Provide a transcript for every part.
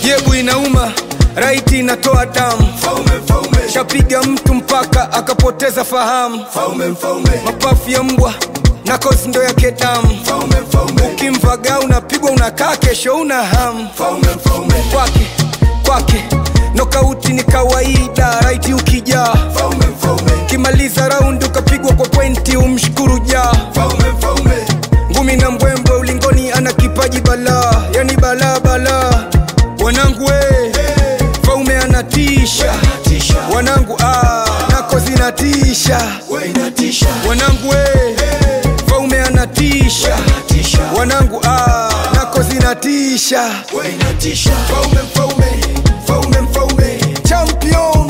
jebu inauma raiti inatoa damu shapiga mtu mpaka akapoteza fahamu mapafu ya mbwa na kozi ndo yake damu ukimvaga unapigwa unakaa kesho una hamu kwake kwake nokauti ni kawaida raiti ukijaa kimaliza raundi ukapigwa kwa pointi umshukuru jaa ngumi na mbwembwe ulingoni ana kipaji balaa yani balaa balaa wanangu we faume anatisha wanangu ah, nako zinatisha wanangu we faume anatisha wanangu ah, nako zinatisha Faume, faume, faume, faume. Champion.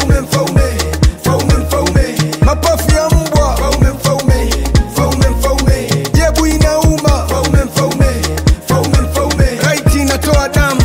mapafu ya mbwa jebu inauma raiti inatoa damu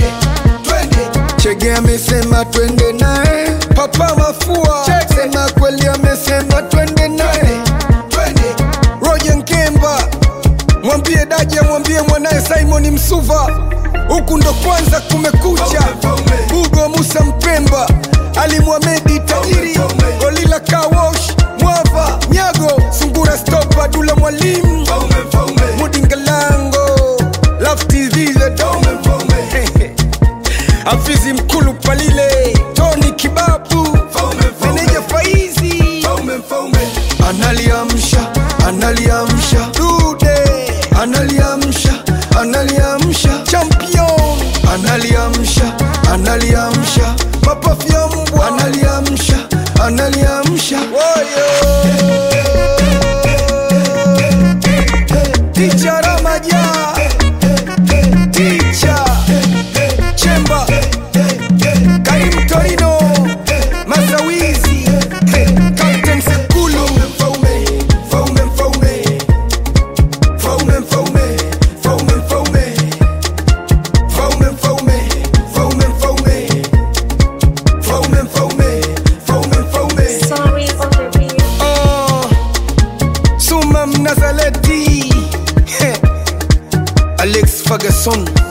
chege amesema twende naye papa mafua sema kweli amesema twende naye roje nkemba mwambie daji amwambie mwanaye simoni msuva huku ndo kwanza kumekucha bugo musa mpemba alimwamedi tajiri golila kawosh mwava nyago sungura stopa dula mwalimu mudingalango love tv the dome afizi mkulu palile toni kibabu meneja faizi analiamsha analiamsha dude analiamsha analiamsha champion analiamsha analiamsha mapafu ya mbwa analiamsha analiamsha woyo ticha ramaja ticha chemba karim torino masawizi captain sekulu Sorry for the beat. Oh, suma mnazaleti Alex Ferguson